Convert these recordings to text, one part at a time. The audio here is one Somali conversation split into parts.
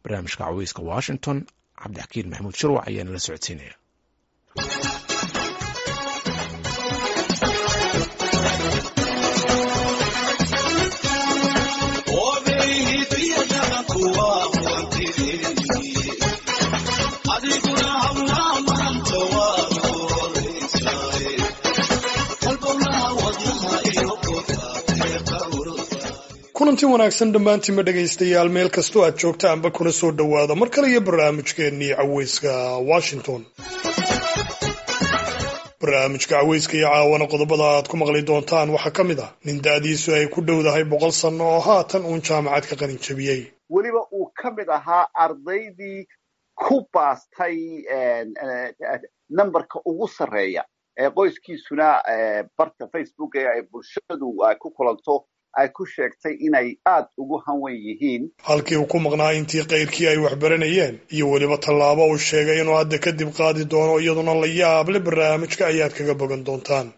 barnaamijka caweyska washington cabdixakiin maxamuud shirwac ayaa nala socodsiinaya kulanti wanaagsan dhammaantiinma dhegaystayaal meel kastoo aad joogta amba kuna soo dhowaada mar kale iyo barnaamijkeennii caweyska washington barnaamijka caweyska iyo caawana qodobada aad ku maqli doontaan waxaa ka mid ah nin da-diisu ay ku dhowdahay boqol sanno oo haatan uun jaamacad ka qalin jabiyey weliba uu ka mid ahaa ardaydii ku baastay numberka ugu sarreeya ee qoyskiisuna barta facebook ee ay bulshadu ku kulanto ay ku sheegtay inay aad ugu hanwen yihiin halkii uu ku maqnaa intii kayrkii ay waxbaranayeen iyo weliba tallaabo uu sheegay inuu hadda kadib qaadi doono iyaduna la yaable barnaamijka ayaad kaga bogan doontaan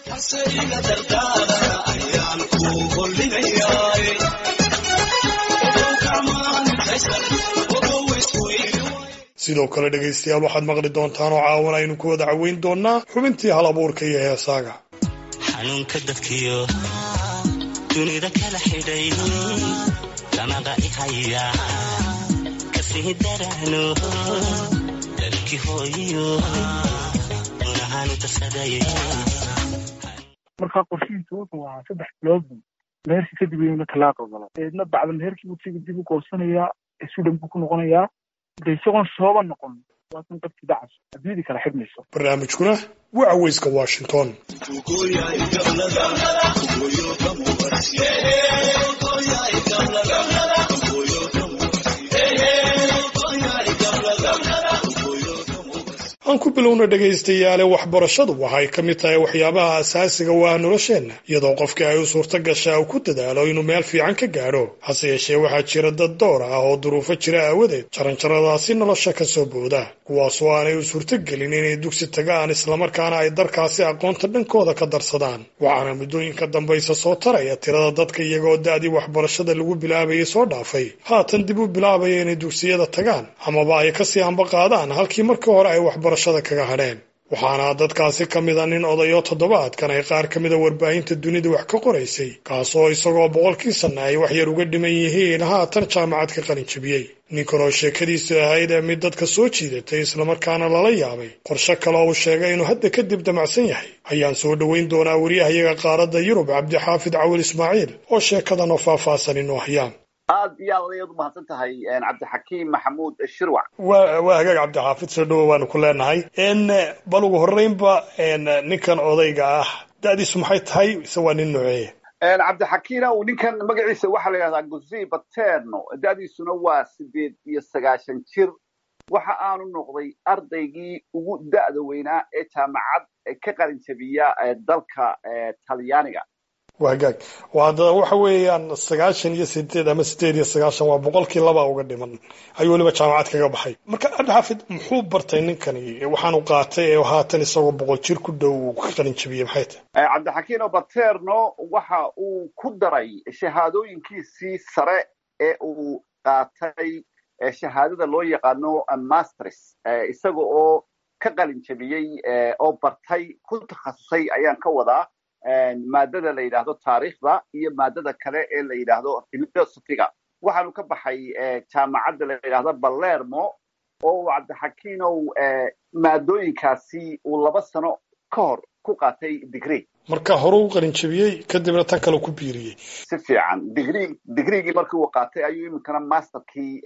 sidoo kale dhegaystayaal waxaad maqli doontaan oo caawan aynu ku wada caweyn doonaa xubintii hal abuurka iyo heesaaga xanuunka dadkiyo dunida kala xidhay damaqa ihaya kasii darano dalki hooyo unahaanu tasaday markaa qorshihiisu wuxuu ahaa saddex bilood buu meherkii kadib iyuna talaaqo gala eedna bacda meherkii buu siga dib u goosanayaa sudan buu ku noqonayaa de isagoon sooba noqon waasan qabti dacas adduunyadii kala xidhmayso barnaamijkuna waa caweyska washington aan ku bilowna dhegaystayaale waxbarashadu waxay ka mid tahay waxyaabaha asaasiga u ah nolosheenna iyadoo qofkii ay u suurto gashaa uu ku dadaalo inuu meel fiican ka gaadho hase yeeshee waxaa jira dad door ah oo duruufo jira aawadeed jaranjaradaasi nolosha ka soo booda kuwaasoo aanay u suurtogelin inay dugsi tagaan islamarkaana ay darkaasi aqoonta dhankooda ka darsadaan waxaana muddooyinka dambaysa soo taraya tirada dadka iyagoo da-dii waxbarashada lagu bilaabayay soo dhaafay haatan dib u bilaabaya inay dugsiyada tagaan amaba ay kasii hamba qaadaan halkii markii hore ay waxbarashada kaga hadheen waxaana dadkaasi ka mid a nin odayo toddobaadkan ay qaar ka mida warbaahinta dunida wax ka qoraysay kaasoo isagoo boqolkii sanna ay wax yar uga dhiman yihiin haatan jaamacad ka qalin jabiyey ninkan oo sheekadiisu ahayd ee mid dadka soo jiidatay islamarkaana lala yaabay qorshe kale uu sheegay inuu hadda kadib damacsan yahay ayaan soo dhoweyn doonaa wariyahayaga qaaradda yurub cabdixaafid cawil ismaaciil oo sheekadan oo faahfaahsan inoo hayaan aad iyo aad ayaad umahadsan tahay cabdixakiim maxamuud shirwac wa waa hagaag cabdixaafid soo dhowo waanu ku leenahay bal ugu horreynba ninkan odayga ah da-diisu maxay tahay ise waa nin nooceeya cabdixakiina uu ninkan magaciisa waxaa la yidhahdaa guzi baterno da-diisuna waa sideed iyo sagaashan jir waxa aanu noqday ardaygii ugu da-da weynaa ee jaamacad ka qalin jabiya dalka talyaaniga waa hagaag hadda waxa weeyaan sagaashan iyo sideed ama sideed iyo sagaashan waa boqolkii laba uga dhiman ayuu weliba jaamacad kaga baxay marka cabdixaafid muxuu bartay ninkani waxaanu qaatay ee haatan isagoo boqol jir ku dhow ka qalin jabiyey maxay tahay cabdixakiino baterno waxa uu ku daray shahaadooyinkiisii sare ee uu qaatay shahaadada loo yaqaano masters isaga oo ka qalin jabiyey oo bartay ku takhasusay ayaan ka wadaa maadada la yidhaahdo taariikhda iyo maadada kale ee la yidhaahdo philosophiga waxaanu ka baxay jaamacadda la yidhaahdo balermo oo cabdixakiinow maadooyinkaasi uu laba sano ka hor ku qaatay degree marka hore u qalin jabiyey kadibna tan kale ku biiriyey si fiican digri digreegii markii uu qaatay ayuu iminkana masterkii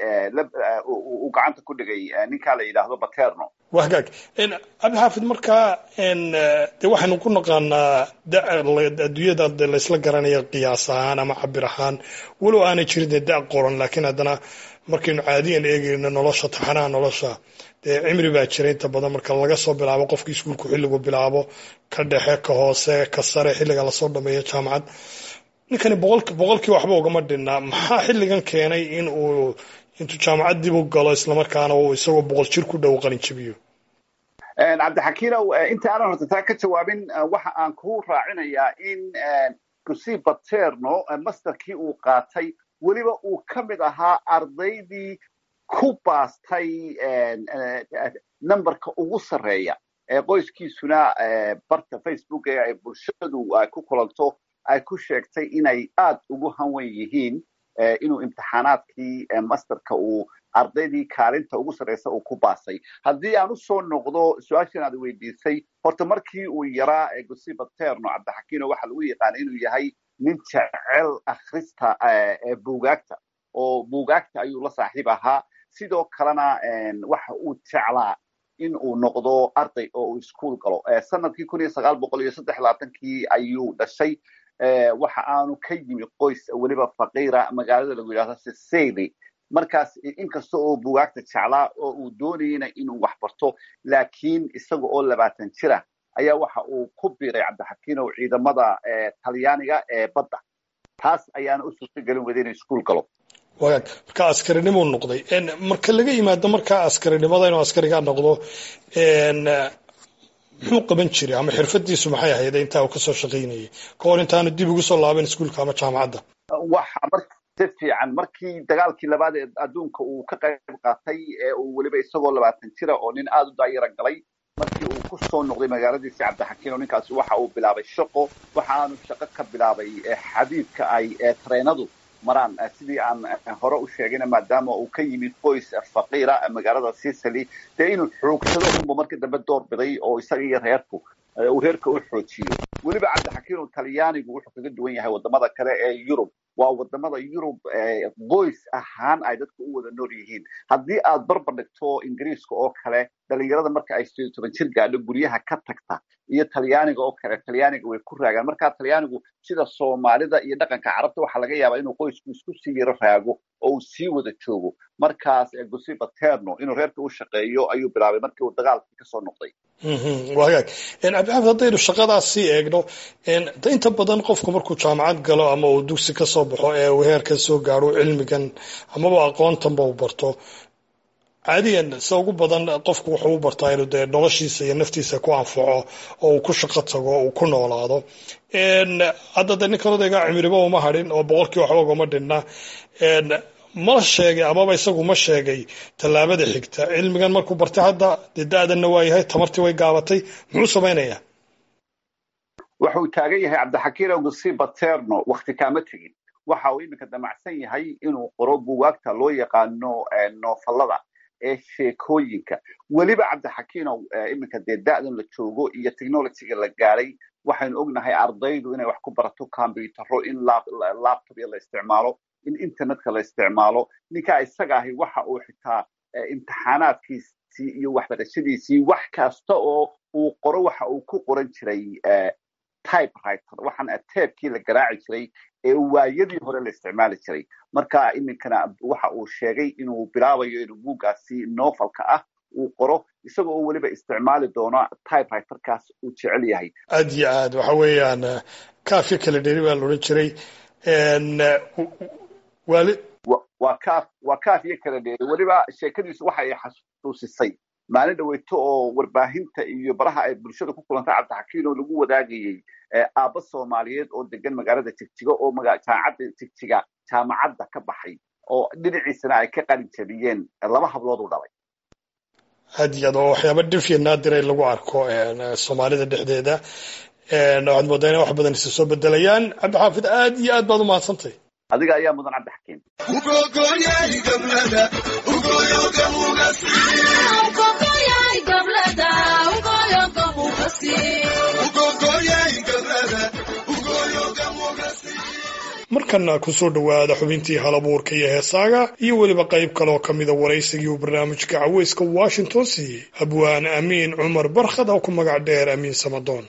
uu gacanta ku dhigay ninkaa la yidhaahdo baterno waa hagaag cabdixaafid markaa de waxaynu ku naqaanaa adduunyada de laysla garanaya qiyaas ahaan ama cabir ahaan walow aanay jirin dee da qoran laakiin haddana markaynu caadiyan eegayno nolosha taxanaha nolosha dee cimri baa jira inta badan marka laga soo bilaabo qofka iskuulku xilligu bilaabo ka dhexe ka hoose ka sare xilliga lasoo dhameeyo jaamacad ninkani boqolkii waxba ugama dhinna maxaa xilligan keenay in uu intuu jaamacad dib u galo islamarkaana uu isagoo boqol jir ku dhow qalin jabiyo cabdixakiinow inta aanan horta taa ka jawaabin waxa aan ku raacinayaa in gusi baterno masterkii uu qaatay weliba uu ka mid ahaa ardaydii ku baastay numberka ugu sarreeya ee qoyskiisuna barta facebook ee ay bulshadu ay ku kulanto ay ku sheegtay inay aad ugu hanwen yihiin inuu imtixaanaadkii masterka uu ardaydii kaalinta ugu sarreysa uu ku baasay haddii aan usoo noqdo su-aashan aad weydiisay horta markii uu yaraa gosiba terno cabdixakiino waxaa lagu yaqaana inuu yahay nin jecel akhrista buugaagta oo buugaagta ayuu la saaxiib ahaa sidoo kalena waxa uu jeclaa in uu noqdo arday oo uu iskuol galo sanadkii kun iyo sagaal boqol iyo saddex labaatankii ayuu dhashay waxa aanu ka yimi qoys weliba faqiira magaalada lagu yidhahdo sicily markaas inkasta oo bugaagta jeclaa oo uu doonayna inuu wax barto laakiin isaga oo labaatan jira ayaa waxa uu ku biiray cabdixakiinow ciidamada talyaaniga ee badda taas ayaana u suurtagelin weda inuu iskuol galo wagaag markaa askarinimuu noqday marka laga yimaado markaa askarinimada inuu askarigaa noqdo muxuu qaban jiray ama xirfadiisu maxay ahayd intaa uu kasoo shaqaynayay kahor intaanu dib ugu soo laaban iskuolka ama jaamacadda si fiican markii dagaalkii labaad ee adduunka uu ka qayb qaatay ee uu weliba isagoo labaatan jira oo nin aada u daayara galay markii uu ku soo noqday magaaladiisi cabdixakiino ninkaasi waxa uu bilaabay shaqo waxa aanu shaqo ka bilaabay xadiidka ay treenadu maraan sidii aan hore u sheegayna maadaama uu ka yimid qoys faqiira magaalada sicily dee inuu xoogsado unba markii dambe door biday oo isaga iyo reerku uu reerka u xoojiyo weliba cabdixakiino talyaanigu wuxuu kaga duwan yahay wadamada kale ee yurub waa wadamada yurub qoys ahaan ay dadku u wada nool yihiin haddii aad barbar dhigto ingiriiska oo kale dhalinyarada marka ay sideed toban jir gaadho guryaha ka tagta iyo talyaaniga oo kale talyaaniga way ku raagaan marka talyaanigu sida soomaalida iyo dhaqanka carabta waxaa laga yaabaa inuu qoysku isku sii yaro raago oo uu sii wada joogo markaas gosiba terno inuu reerka u shaqeeyo ayuu bilaabay markii uu dagaalkii kasoo noqday waa hagaag cabdixaafid haddaynu shaqadaas sii eegno inta badan qofku markuu jaamacad galo ama uu dugsi kasoo baxo ee uu heerkan soo gaaro cilmigan amaba aqoontanba uu barto caadiyan sida ugu badan qofku wuxuu u bartaa inuu dee noloshiisa iyo naftiisa ku anfaco oo uu ku shaqo tago uu ku noolaado hadda dee ninkan odaygaa cimriba uma hadhin oo boqolkii waxba ugama dhinna ma sheegay amaba isagu ma sheegay tallaabada xigta cilmigan markuu bartay hadda dee da-danna waa yahay tamartii way gaabatay muxuu samaynayaa waxa uu taagan yahay cabdixakiin gusiba terno wakti kaama tegin waxa uu iminka damacsan yahay inuu qoro bugaagta loo yaqaano noofallada ee sheekooyinka weliba cabdixakiinow iminka dee da-dan la joogo iyo technologyga la gaadhay waxaynu ognahay ardaydu inay wax ku barato combyutaro in laptopya la isticmaalo in internetka la isticmaalo ninkaa isaga ahi waxa uu xitaa imtixaanaadkiisii iyo waxbarashadiisii wax kasta oo uu qoro waxa uu ku qoran jiray typewriter waxaan teebkii la garaaci jiray ee waayadii hore la isticmaali jiray marka iminkana waxa uu sheegay inuu bilaabayo inuu buuggaasi novelka ah uu qoro isaga oo weliba isticmaali doono typewriterkaas uu jecel yahay aad iyo aad waxa weeyaan kaafyo kala dheri baa la odhan jiray wali waa kaaf waa kaaf iyo kala dheeri weliba sheekadiisu waxa ay xasuusisay maalin dhaweyto oo warbaahinta iyo baraha ay bulshada ku kulantay cabdixakiin oo lagu wadaagayey aabba soomaaliyeed oo degan magaalada jigjiga oo jaamacadda jigjiga jaamacadda ka baxay oo dhinaciisana ay ka qalin jabiyeen laba hablood u dhalay aad iyo aad oo waxyaaba dhifya naadira in lagu arko soomaalida dhexdeeda waxaad moodaa inay wax badan isa soo bedelayaan cabdixaafid aad iyo aad baad u mahadsantay adiga ayaa mudan cabdixakiin markana kusoo dhowaada xubintii halabuurka iyo heesaaga iyo weliba qayb kaleoo ka mida waraysigii uu barnaamijka caweyska washington siiyey abwaan amiin cumar barkhad oo ku magac dheer amiin samadoon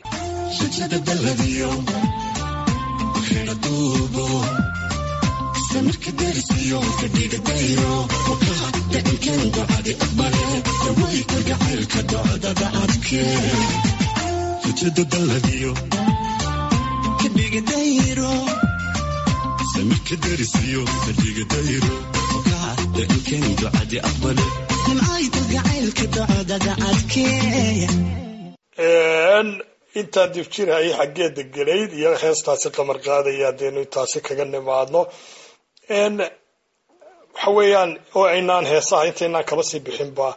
intaa difjirhayay xaggeeda gelayd iyo heestaasi qamar qaadaya hadeenu intaasi kaga nimaadno waxa weeyaan oo aynaan heesaha intaynaan kaba sii bixinba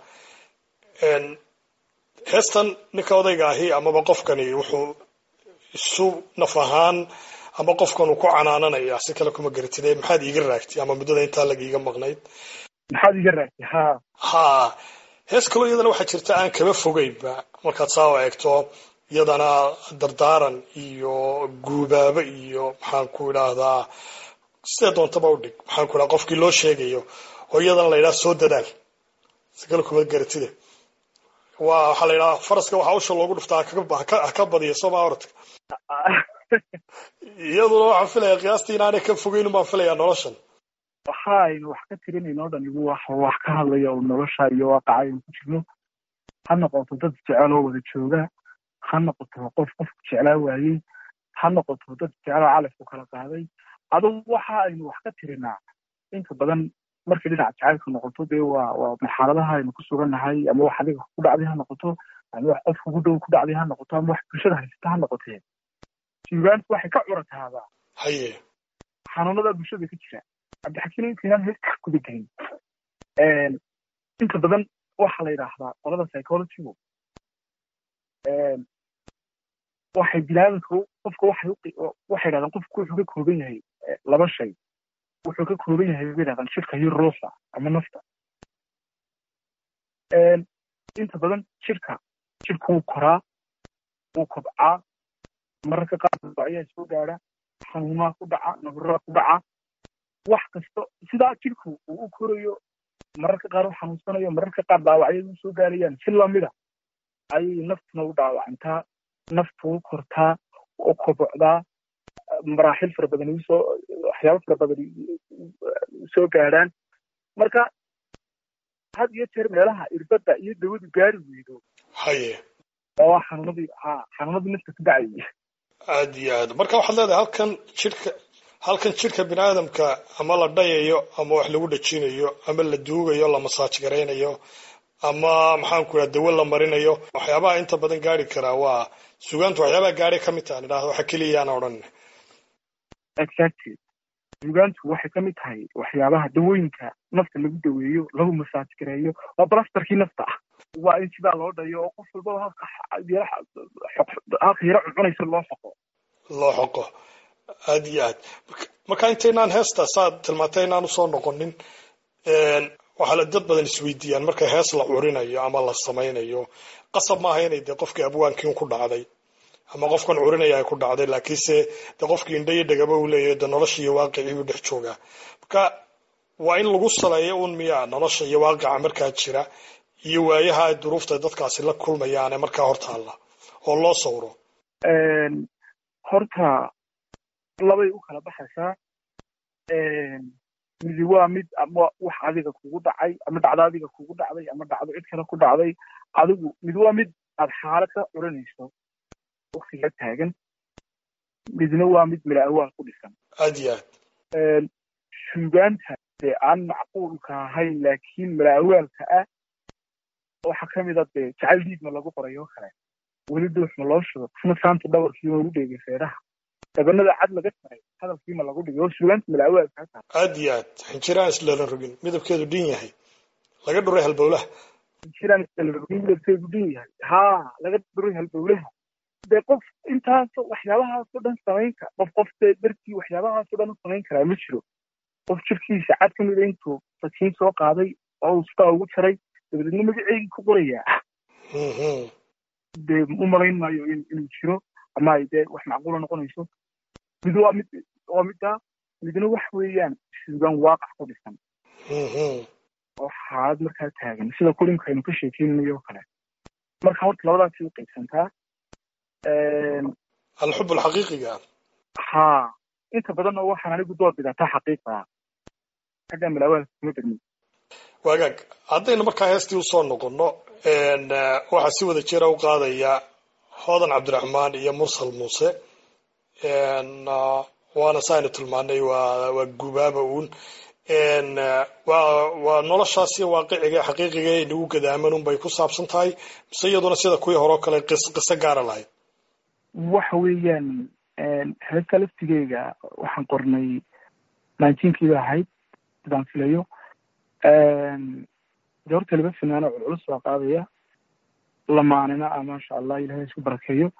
heestan ninka odayga ahi amaba qofkani wuxuu isu naf ahaan ama qofkan uu ku canaananaya si kale kuma garatide maxaad iiga raagtay ama muddada intaa lagiiga maqnayd maxaad iga raagtay ha ha hees kaloo iyadana waxaa jirta aan kaba fogeynba markaad saa o eegto iyadana dardaaran iyo guubaabo iyo maxaan ku idhaahdaa sidee doontaba udhig maxaan ku idhaha qofkii loo sheegayo oo iyadana la yidhaha soo dadaal si kale kuma garatide waa waxaa la yidhaha faraska waxaa usha loogu dhuftaa haka badiya sooma oradka iyaduna waxaan filaya qiyaastii inaanay ka fogeyn baan filayaa noloshan waxa aynu wax ka tirinayno o dhan igu wax wax ka hadlaya oo nolosha iyo waaqaca aynu ku jirno ha noqoto dad jecel oo wada jooga ha noqoto qof qofku jeclaa waayey ha noqoto dad jecel oo calafku kala qaaday adugu waxa aynu wax ka tirinaa inta badan markay dhinaca jacaylka noqoto dee waa waa marxaladaha aynu ku sugannahay ama wax adiga ku dhacday ha noqoto ama wax qof kugu dhow ku dhacday ha noqoto ama wax bulshada haysata ha noqotee suugaantu waxay ka curataabaa haye xanuunada bulshada ka jira cabdixakiin intaynaan heesta guda gelin inta badan waxaa la yidhaahdaa qolada psychologygu waxay bilaadinka qofka waxay waxay yidhahdaan qofku wuxuu ka kooban yahay laba shay wuxuu ka kooban yahay bay yidhahdaan jirka iyo ruuxa ama nafta inta badan jirka jirka wuu koraa wuu kobcaa mararka qaar ayaa soo gaadha xanuumaa ku dhaca nabaraa ku dhaca wax kasta sidaa jirku uu u korayo mararka qaar u xanuunsanayo mararka qaar dhaawacyadu soo gaarayaan si lamida ayay naftuna u dhaawacantaa naftu u kortaa u kobocdaa maraaxil fara badan usoo waxyaabo fara badan soo gaadhaan marka had iyo jeer meelaha irbadda iyo dawadu gaari weydo haye oo xanuunadii ha xanuunadii nafta ku dhacayay aad iyo aad marka waxaad leedahay halkan jirka halkan jirka bini aadamka ama la dhayayo ama wax lagu dhajinayo ama la duugayo la masaaj garaynayo ama maxaan ku idhaha dawo la marinayo waxyaabaha inta badan gaari karaa waa sugaantu waxyaabaha gaari ka mid tahan idhahda waxa keliyayaan odhan exactly sugaantu waxay ka mid tahay waxyaabaha dawooyinka nafta lagu daweeyo lagu masaaj gareeyo waa blastarkii nafta ah waa in sidaa loo dhayo oo qof walbaba halka halka yaro cuncunaysa loo xoqo loo xoqo aad iyo aad marka intaynaan heesta saad tilmaantay inaan usoo noqonin waxaa la dad badan isweydiiyaan marka hees la curinayo ama la samaynayo qasab maaha inay dee qofkii abwaankiin ku dhacday ama qofkan curinaya ay ku dhacday laakiinse dee qofkii indha iyo dhegaba uu leeyahay dee nolosha iyo waaqicii uu dhex joogaa marka waa in lagu saleeyo un miyaa nolosha iyo waaqica markaa jira iyo waayaha ay duruufta dadkaasi la kulmayaane markaa hortaalla oo loo sawro horta labay u kala baxaysaa midi waa mid ama wax adiga kugu dhacay ama dhacdo adiga kugu dhacday ama dhacdo cid kale ku dhacday adigu mid waa mid aad xaalad ka curanayso waktiga taagan midna waa mid mila awaal ku dhisan aad iyo aad suugaanta dee aan macquulka ahayn laakiin mila awaalka ah waxaa ka mid a dee jacayl diidma lagu qorayo kale weli dhuuxma loo shudo isna saanta dhawarkiima lagu dheegay feeraha dabanada cad laga taray hadalkiima lagu dhigay oo suugaanta mila awaalka taa aad iyo aad xinjiraan islala rogin midabkeedu dhin yahay laga dhuray halbowlaha xinjiraan islala rogin midabkeedu dhin yahay haa laga dhuray halbowlaha dee qof intaasoo waxyaabahaasoo dhan samayn kara qof qof dee dartii waxyaabahaasoo dhan u samayn karaa ma jiro qof jirkiisa cad ka mida intuu sakiin soo qaaday oo uu sidaa ugu jaray dabadeedna magaceegii ku qorayaa dee u malayn maayo inuu jiro ama ay dee wax macquula noqonayso mid waa mid waa middaa midna wax weeyaan suugaan waaqac ku dhisan oo xaalad markaa taagan sida kulinka aynu ka sheekeynayo oo kale marka horta labadaasi u qaybsantaa alxub alxaqiiqiga haa inta badanna waxaan anigu door bidataa xaqiiqaa xagga malaawaalka kuma bedmin wagaag haddaynu markaa heestii usoo noqono waxaa si wada jira u qaadaya hoodan cabdiraxmaan iyo mursal muuse waana saaynu tilmaanay waa waa gubaaba uun waa waa noloshaas iyo waaqiciga xaqiiqiga ee nagu gadaaman un bay ku saabsan tahay mise iyaduna sida kuwii hore oo kale qis qiso gaara lahayd waxa weeyaan heesta laftigeyga waxaan qornay nineteenkiiba ahayd sidaan filayo de horta laba finaano culculus baa qaadaya lamaanina ah maasha allah ilahay isku barakeeyo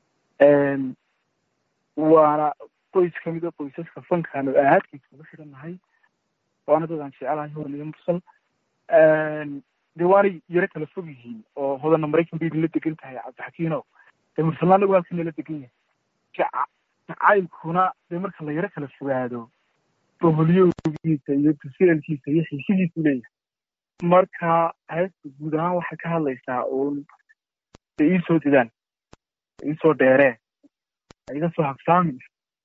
waana qoys kamid a qoysaska fankaanu ahaadkiisa uga xirannahay waana dad aan jecelahay hodan iyo mursal de waanay yaro kala fog yihiin oo hodana maraykan bay idinla degan tahay cabdixakiino dee mursalna anagu halkan nala degan yahay jaca jacaylkuna dee marka la yaro kala fogaado boholyowgiisa iyo tusilalkiisa iyo xiisidiisu leeyahay marka heesta guud ahaan waxay ka hadlaysaa uun de iisoo didaan iisoo dheeree iga soo habsaamin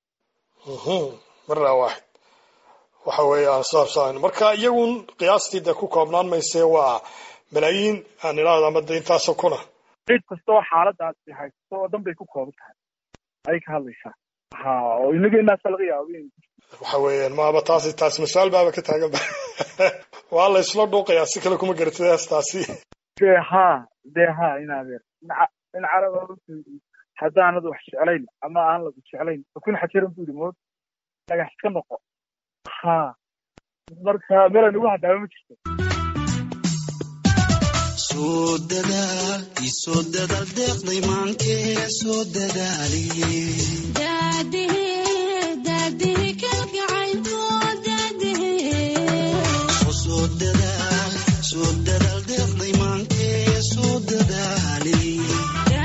marna waaxid waxa weeye aan soo habsaamin marka iyagun qiyaastii dee ku koobnaan maysee waa malaayiin aan idhaahdo ama de intaasoo kuna cid kastoo xaaladaas haysto oo dhan bay ku kooban tahay ayay ka hadlaysaa ha oo inageenaasa laga yaabo in waxa weeyaan maaba taasi taasi mas-aal baaba ka taagan ba waa la isla dhuuqayaa si kale kuma garatid heestaasi dee ha dee ha in adeer in caraba haddaanad wax jeclayn ama aan lagu jeclayn fakun xajiran bu yidhi mood dhagax iska noqo ha marka meelan ugu hadhaaba ma jirto soo dadaal isoo dadaal deeqday maankee soo dadaaliye soo dadaal soo dadaal deeqday maankee soo dadaaliye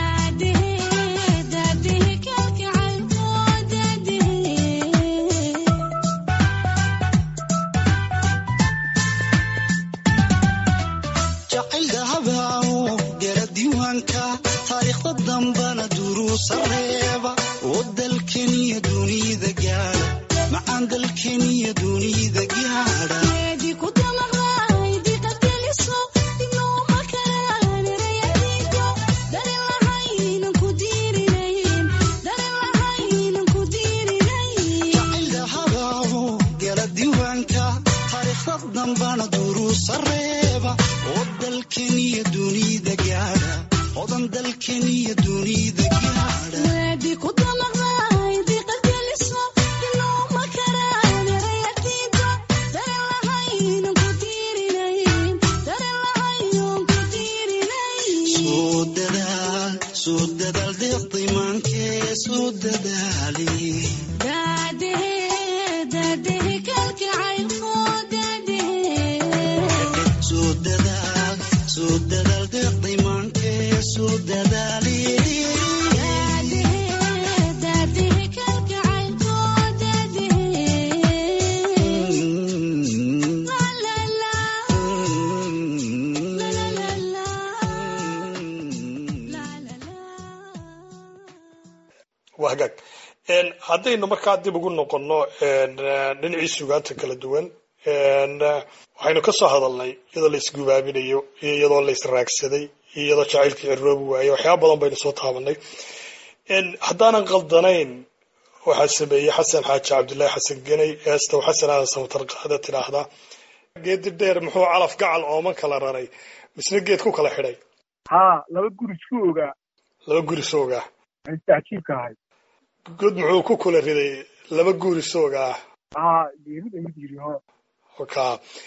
jacayl dahabaawo gala diiwaanka taariikhda dambana duruusa reeba oo dalkeniya dunida gaadha macaan dalkeniya dunida gaadha jacayl dahabaawo gala diiwaanka taariikhda dambana duruusa reeba oo dalkeniya dunida gaadha odan dalkeniya dunida gaadha soo dadaal soo dadaal deeqday maankee soo dadaali soo dadaal soo dadaal deeqday maankee soo dadaali waa hagaag haddaynu markaa dib ugu noqonno dhinacii sugaanta kala duwan waxaynu ka soo hadalnay iyadoo la isgubaabinayo iyo iyadoo la israagsaday iyo iyadoo jacaylkii ciroobi waaye waxyaaba badan baynu soo taabanay haddaanan qaldanayn waxaa sameeyey xasan xaaji cabdullaahi xasan geney eestow xasan aadan samatar qaada tidhaahdaa geedi dheer muxuu calaf gacal ooman kala raray misna geed ku kala xidhay ha laba guri isku ogaa laba guri soogaa inta cajiibka ahay god muxuu ku kula riday laba guri soogaa ha geerida mid yiri ho ka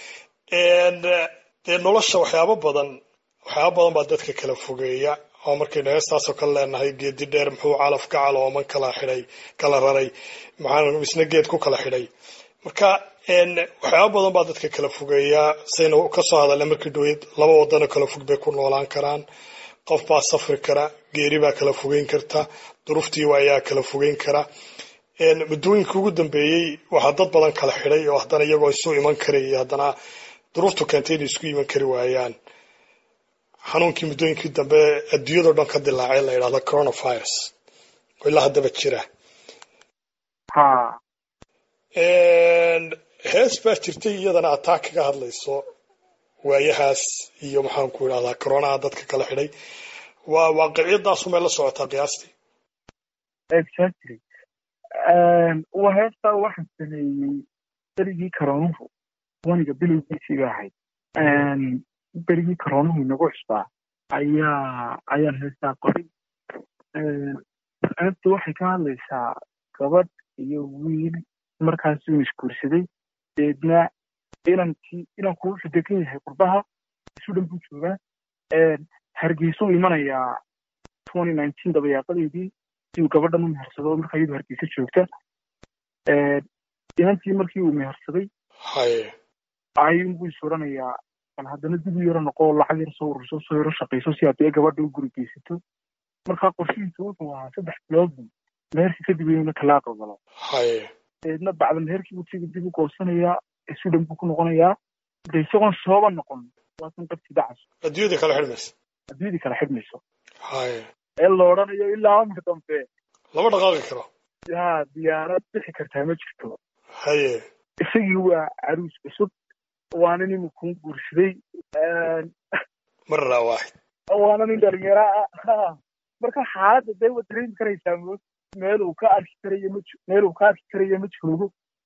dee nolosha waxyaabo badan waxyaaba badan baa dadka kala fogeeya oo markaynu heestaasoo kale leenahay geedi dheer muxuu calaf gacal ooman kala xidhay kala raray maxaa misna geed ku kala xidhay marka waxyaaba badan baa dadka kala fogeeyaa saynu kasoo hadalna markii dhaweyd laba wadano kala fog bay ku noolaan karaan qof baa safri kara geeri baa kala fogeyn karta duruuftiiwa ayaa kala fogeyn kara muddooyinka ugu dambeeyey waxaa dad badan kala xidhay oo haddana iyagoo isu iman karayay haddana duruuftu keentay inay isku iman kari waayaan xanuunkii muddooyinkii dambe adduunyadao dhan ka dilaacay la yidhahdo coronavirus oo ilaa haddaba jira ha hees baa jirtay iyadana ataa kaga hadlayso waayahaas iyo maxaan ku idhahdaa coronaha dadka kala xidhay waa waaqiciyadaasu may la socotaa qiyaastii exactly waa heestaa waxaan sameeyey berigii karoonuhu waniga bilowgiisii ba ahayd berigii karoonuhu inagu cusbaa ayaa ayaan heestaa qoray heesta waxay ka hadlaysaa gabadh iyo wiil markaasuu isguursaday deedna inankii inanku wuxuu degan yahay qurbaha sudan buu joogaa hargeysuu imanayaa twenty nineteen dabayaaqadeedii si uu gabadhan u mehersado markaa iyadu hargeysa joogta inantii markii uu mehersaday haye ayuunbuu is odhanayaa bal haddana dib u yaro noqo lacag yar soo ururso soo yaro shaqayso si haddii gabadha u guri geysato markaa qorshihiisu wuxuu ahaa saddex bilood buu meherkii kadib inuu talaaqa galo haye deedna bacda meherkii buu siga dib u goosanayaa sudan buu ku noqonayaa de isagoon sooba noqon waasan qabti dacas adduunyada kala xidhmaysa adduunyadii kala xidhmayso haye ee la odhanayo ilaa amar dambe lama dhaqaaqi karo yaa diyaarad bixi kartaa ma jirto haye isagii waa caruus cusub waana nin kuu guursaday marra waaxid waana nin dhalinyaro ah marka xaaladda dee waad dareemi karaysaa mo meel uu ka arki karayo ma meel uu ka arki karayo ma joogo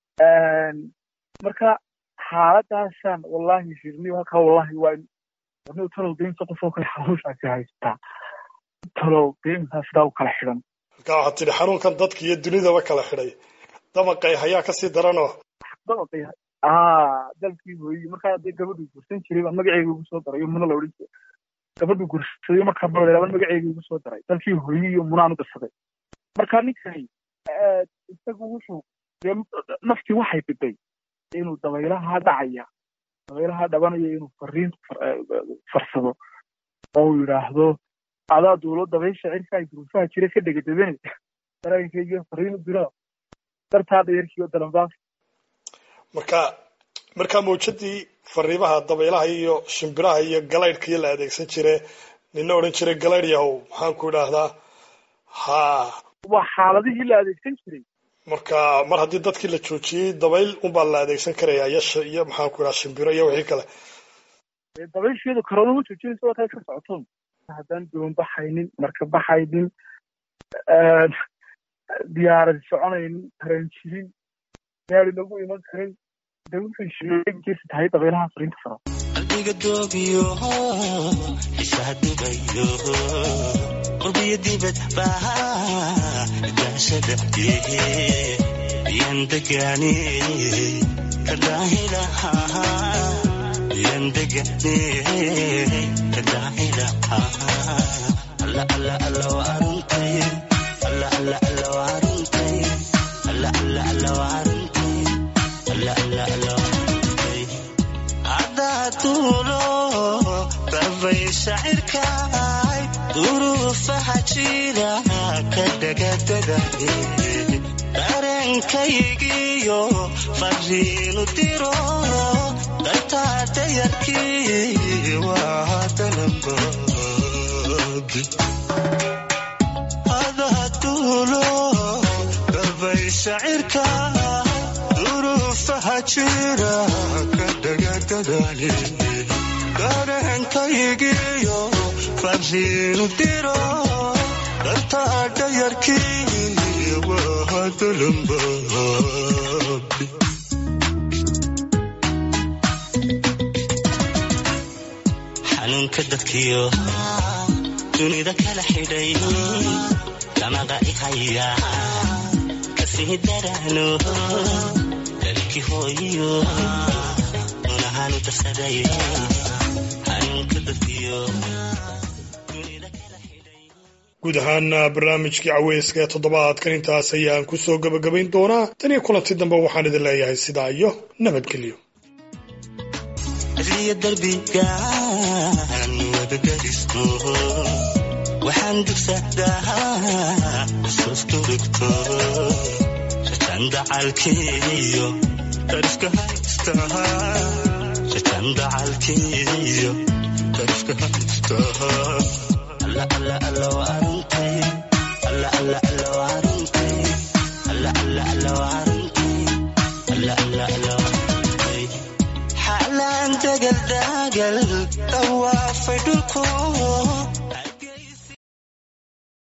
marka xaaladaasaan wallahi shirni halkaa wallahi waa warni talow deynta qof oo kale xanuunsaasi haystaa talow deyntaa sidaa u kala xidhan markaa waxaad tidhi xanuunkan dadka iyo dunidaba kala xidhay damaqay hayaa kasii daranoo dabaqay aa dalkii hooyi markaa dee gabadhuu gursan jiray baa magaceyga ugu soo daray muna la odhan jiray gabadhuu gursaday markaa balaba magaceyga ugu soo daray dalkii hooyi iyo munaan u dirsaday marka ninkani isagu wuxuu dee naftii waxay biday inuu dabaylaha dhacaya dabaylaha dhabanaya inuu fariin farsado oo uu yidhaahdo adaa duulo dabaysha cirka ay duruufaha jira ka dhegadabane dareenkayga fariin u diro dartaa dayarkiiyo dalanbaaf marka markaa mawjadii fariimaha dabaylaha iyo shimbiraha iyo galaydhkii la adeegsan jire nina odhan jiray galaydh yahow maxaan ku idhaahdaa ha waa xaaladihii la adeegsan jiray marka mar haddii dadkii la joojiyey dabayl unbaa la adeegsan karaya iyo iyo maxaan ku idhaha shimbiro iyo wixii kale dabaysheedu karoona ma joojinaysa waa taa iska socoto haddaan doon baxaynin marka baxaynin diyaarad soconaynin tareen jirin gaari lagu iman karin de wuxuu sheegaysa tahay dabaylaha fariinta faro qalbiga doobiyo xiisaha dubayo qurbiyo dibad baa daashada yan degani kadaahilaha yan degani kadaahilaha alla alla alla waarintay alla alla alla waarintay alla alla alla waarintay alla alla alla waarintay cadaatuulo barbay shacirkaay duruufaha jira ka dhagadadaye dareenkaygiyo fariinu diro dartaa dayarkii waa dalanboogi cadaatuulo barbay shacirka duruufaha jira ka dhagadadaye dareenkaygiyo fariinu diro dartaa dayarkii waa dalanboogi xanuunka dadkiyo dunida kala xidhay damaqa ihaya kasii daraano dalkii hooyiyo unahaanu darsaday xanuunka dadkiyo dunida kala xidhay guud ahaana barnaamijkii caweyska ee toddobaadkan intaas ayaan ku soo gebagabayn doonaa tan iyo kulanti dambe waxaan idin leeyahay sidaa iyo nabadgelyo cidliya darbigaan wadagaristo waxaan dugsadaa xusuustu dhigto rajan dacalkiyo darifka haysta rajan dacalkiyo darifka haysta alla alla alla waarintay alla alla alla waarintay alla alla alla waarintay alla alla alla waarintay xaalaan dagal dagal dawaafay dhulku